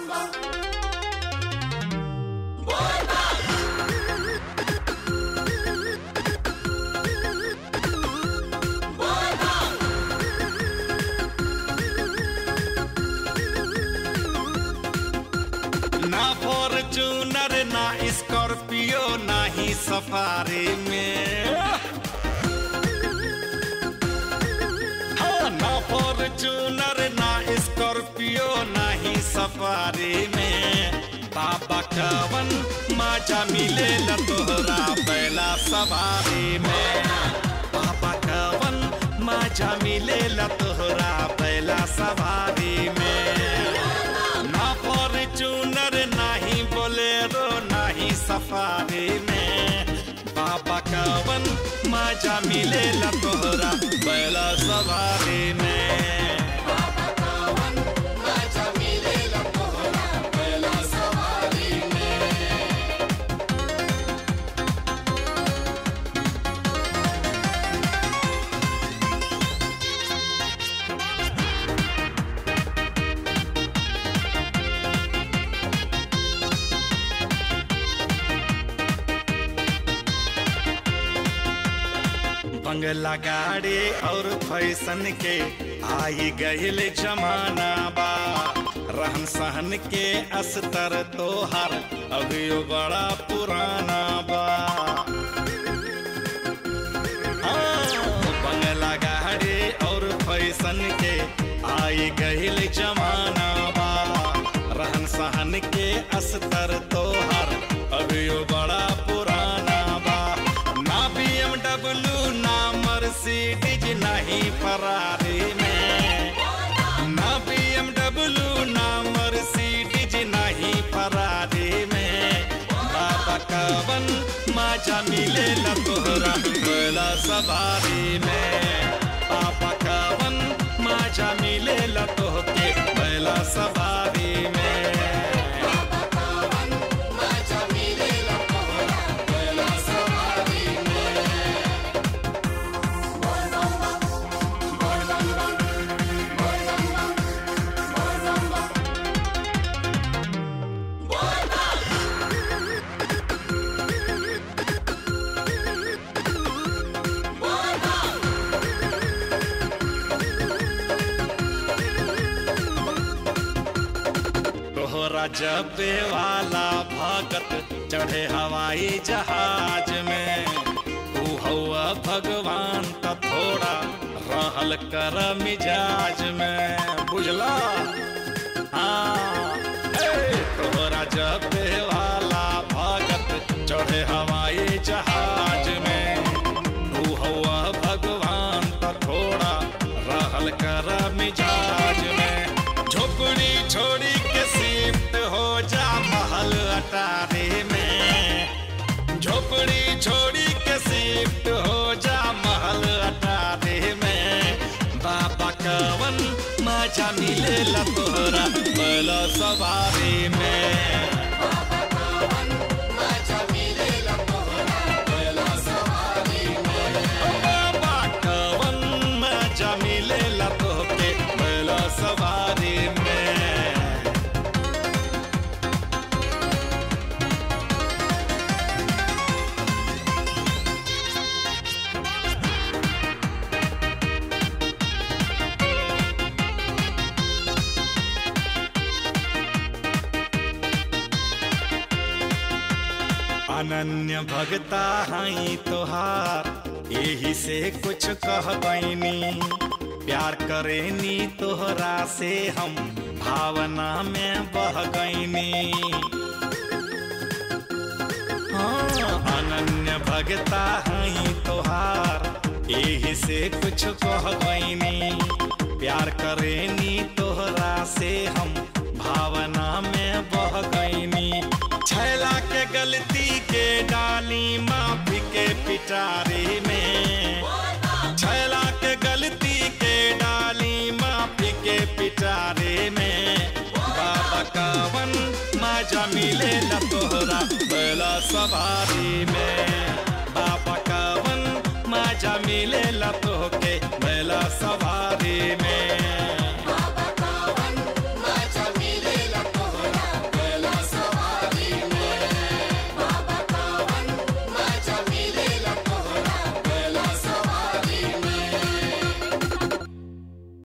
ना फॉर्चूनर ना स्कॉर्पियो ना ही सफारी में हाँ, ना फॉर्चूनर ना स्कॉर्पियो ना ही सफारी में बाबा कवन माजा मिले तोहरा पहला सवारी में बाबा कवन माजा मिले तोहरा पहला सवारी में ना फॉर्चूनर नाही बोलेरो नाही सफारी में बाबा कवन मजा मिलेला तोहरा पहला सवारी में बंगला गाड़ी और फैशन के आई गईल जमाना बा रहन सहन के अस्तर तोहर अभियो बड़ा पुराना बा हाँ, बंगला गाड़ी और फैशन के आई गईल जमाना बा रहन सहन के अस्तर तोहर अभियो बड़ा पुराना बा ना बीएमडब्ल्यू ना मर्सिडीज नहीं फरारी में ना बीएमडब्ल्यू ना मर्सिडीज नहीं फरारी में बाबा कवन मजा मिले तोहरा पहला सवारी में बाबा कवन मजा मिले तोहके पहला सवारी में तोहरा जबे वाला भगत चढ़े हवाई जहाज में तू हवा भगवान का थोड़ा रहल कर मिजाज में बुझला हाँ ए, तोहरा जबे वाला भगत चढ़े हवाई जहाज में तू हवा भगवान का थोड़ा रहल कर मिजाज में झोपड़ी छोड़ी के शिफ्ट हो जा महल अटारी में झोपड़ी छोड़ी के शिफ्ट हो जा महल अटारी में बाबा कवन मजा मिले तोहरा पहला सवारी में बाबा कवन मजा मिले तोहके पहला सवारी में अनन्य भगता हई तोहार यही से कुछ कह बैनी प्यार करेनी तोहरा से हम भावना में बह गईनी हाँ, अनन्य भगता हई तोहार यही से कुछ कह गईनी प्यार करेनी तोहरा से हम भावना में बह गईनी छैला के गलती के डाली माफी के पिटारी में छैला के गलती के डाली माफी के पिटारी में बाबा कावन मजा मिले न तोहरा पहला सवारी में